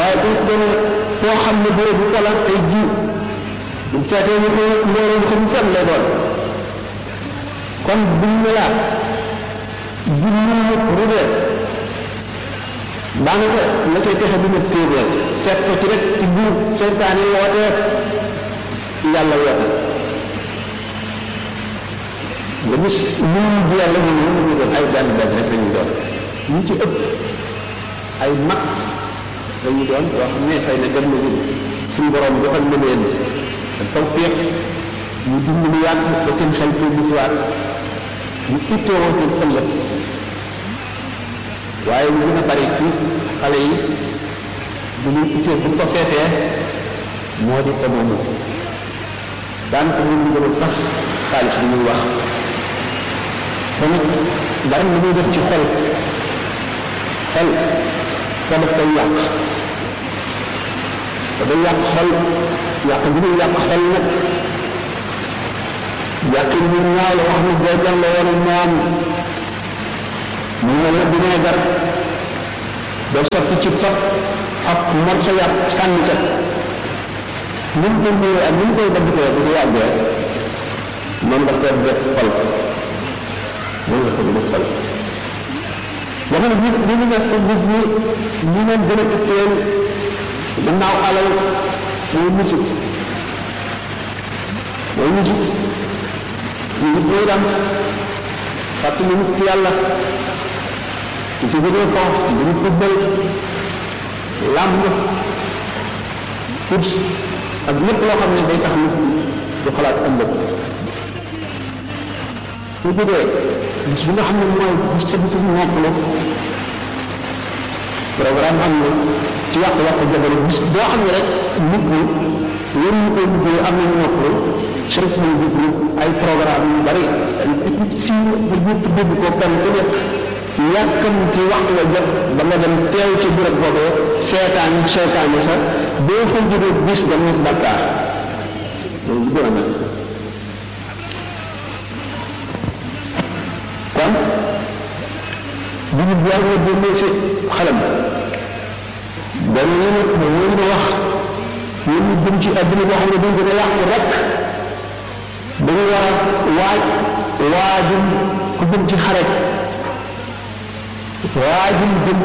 waaye bu ñu demee foo xam ne béréb bu wala tey jiw bu seetee ñu ko mbooloo ko mu fenn lay doon kon buñ ne laa junni ñëpp rubee daanaka la cay pexe bi ma téeméer seet ko ci rek ci biir seytaan yi wootee yàlla woote nga gis ñu mujj yàlla ñu ne ñu doon ay benn benn rek lañuy doon ñu ci ëpp ay mag dañuy doon yoo xam ne xëy na dem na ñu suñu borom joxal na leen tawfiq ñu dund lu yàgg ba seen xel te bu siwaat ñu itteewoo seen fëllëg waaye ñu gën a bari fii xale yi bu ñu ittee bu ko feetee moo di émomu daanaka ñu gën a sax xaalis bi ñuy wax te nag dara lu muy def ci xol xol ko daf koy yàq te day yàq xol yàq bi muy yàq xol nag yàq bi ñaaw la wax ne boo jàngee woon moom mu ne la vinaigre doo sotti ci fab ak mor sa yàpp sànni ca ni mu koy ñëwee ak ni mu koy dabbitee bu ko yàggee moom nga koy def xol moom nga ko def xol jamono bi bi ñu nekk gis ni ñu leen gën a itteel gannaaw alal mooy musique mooy musique ñu nit ñooy dam fàttali nit ci yàlla ci ci gënee ko dañu football làmb foot ak lépp loo xam ne day tax nit du xalaat ëllëg su jógee bis bi nga xam ne mooy bis ci bitu noppalu programme am na ci yàqu-yàqu jamono bis boo xam ne rek nit ñi yéen ñu koy liggéey am nañu noppalu sëriñ nañ jublu ay programme yu bari fii bu ñu dégg ko fenn ku nekk yàkkam ci waxtu wa jot ba nga dem teew ci bërëb boobee seetaan seetaan sax boo fa jógee bis da nekk bakkaar loolu gën a mel kon bu ñu jaar nga génnee ci xalam dañ leen a leen a wax yéen ñu jëm ci àdduna boo xam ne dañ gën a yàqu rek dañu war a waaj waajum ku jëm ci xaret waajum jëm